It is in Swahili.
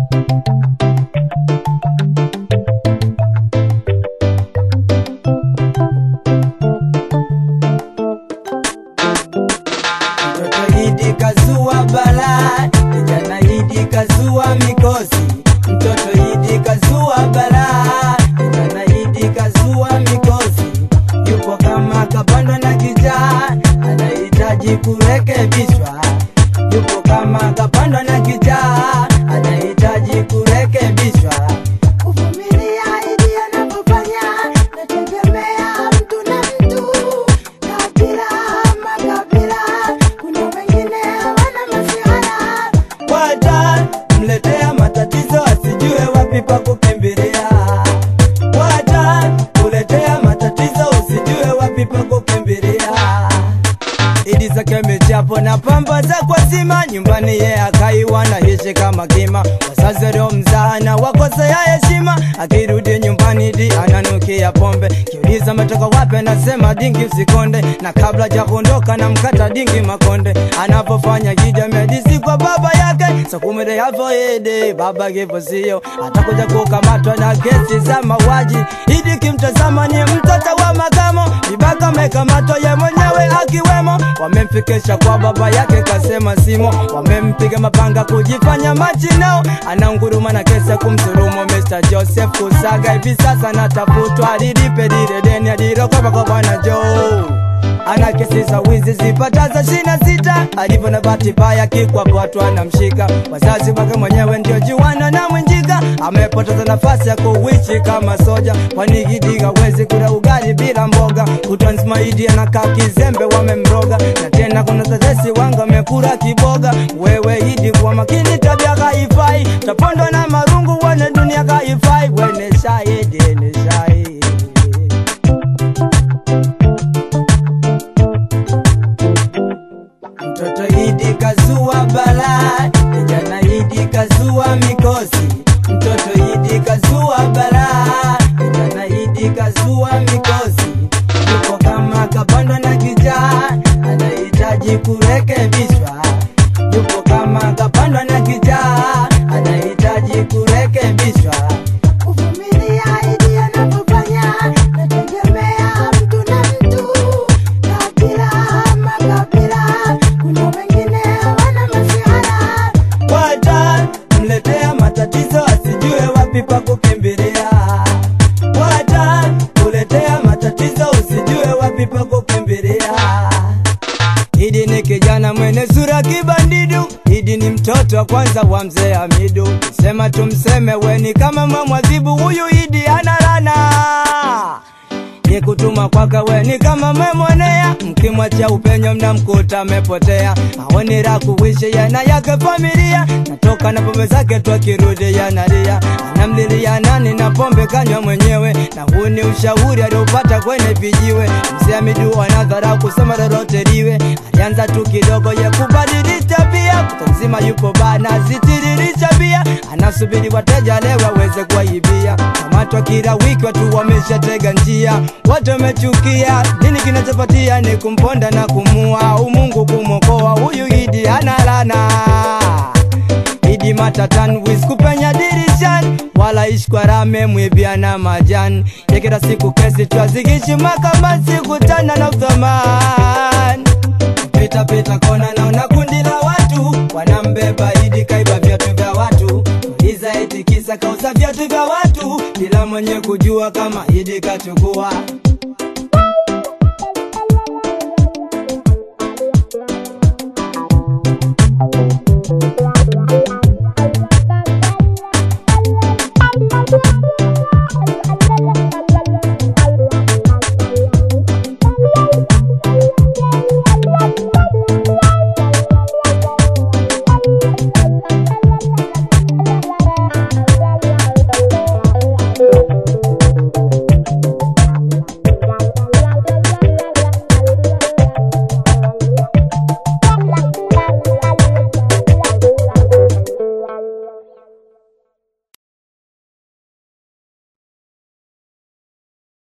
Mtoto Idi kazua balaa, kijana Idi kazua mikosi. Mtoto Idi kazua balaa, kijana Idi kazua mikosi. Yupo kama kapandwa na kijaa, anahitaji kurekebishwa. Yupo kama kapandwa na kijaa, anahitaji kurekebishwa. Kuvumilia Idi anapofanya, nategemea mtu na mtu, kabila makabila, kuna wengine hawana masihara. Wata mletea matatizo asijue wapi pa kukimbilia. Wata kuletea matatizo usijue wapi pa kukimbilia. Idi zake michapo na pamba za kwa zima nyumbani ye akaiwa na hishi kama kima wazazi leo mzana wakosea heshima akirudi nyumbani Idi ananukia pombe kiuliza metoka wapi anasema dingi usikonde na kabla ja kuondoka na mkata dingi makonde anapofanya kija medisi kwa baba yake sakumire yavo ede baba kipo sio atakuja kukamatwa na kesi za mauaji Idi kimtazama ni mtoto wa makamo Ibaka amekamatwa ye mwenyewe akiwemo wamemfikisha kwa baba yake kasema simo wamempiga mapanga kujifanya machinao anaunguruma na kesi ya kumsurumu Mr. Joseph Kusaga hivi sasa natafutwa alilipe lile deni alilokopa kwa bwana Joe ana kesi za wizi zipataza shina sita alivyo na bahati mbaya kikwapo watu anamshika wazazi wake mwenyewe ndio juana na mwenjika amepoteza nafasi ya kuwichi kama soja kwani Idi hawezi kula ugali bila mboga kutwa nzima Idi anakaa kizembe wamemroga na tena kuna tetesi wanga amekula kiboga wewe Idi kwa makini tabia haifai tapondwa na marungu wane dunia haifai wene shahidi ne shahidi Mtoto Idi kazua balaa, kijana Idi kazua mikosi. Mtoto Idi kazua balaa, kijana Idi kazua mikosi. Yupo kama kapandwa na kijaa, anahitaji kurekebishwa. Yupo kama kapandwa na kijaa, anahitaji kurekebishwa. Kuvumilia Idi anapofanya, nategemea mtu na mtu, kabila makabila, kuna wengine hawana masihara. Wata mletea matatizo asijue wapi pa kukimbilia. Wata kuletea matatizo usijue wapi pa kukimbilia. Idi ni kijana mwenye sura kibandidu, Idi ni mtoto wa kwanza wa mzee Hamidu. Sema tumseme weni kama mamwadhibu, huyu Idi ana lana ni kutuma kwake weni kama memwonea, mkimwacha upenyo mnamkuta amepotea. Aoni la kuishi yana yake familia, natoka na pombe zake tu akirudi yanalia, anamlilia nani na pombe kanywa mwenyewe, na huu ni ushauri aliopata kwenye vijiwe. Mzee Hamidu anadharau kusema lolote liwe, alianza tu kidogo ye kubadilisha pia, kuta mzima yupo bana zitiririsha bia, anasubiri wateja leo aweze kuwaibia. Kamatwa kila wiki watu wameshatega njia, watu wamechukia. Nini kinachopatia ni kumponda na kumua, umungu kumwokoa huyu Idi ana lana Idi matatan wiz kupenya dirishani wala ishkwarame mwibiana majani ya kila siku kesi twazikishi mahakamani sikutana na uthamani pita pita kona naona kundi la watu wanambeba Idi kaiba viatu vya watu iza eti kisa kauza viatu vya watu bila mwenye kujua kama Idi kachukua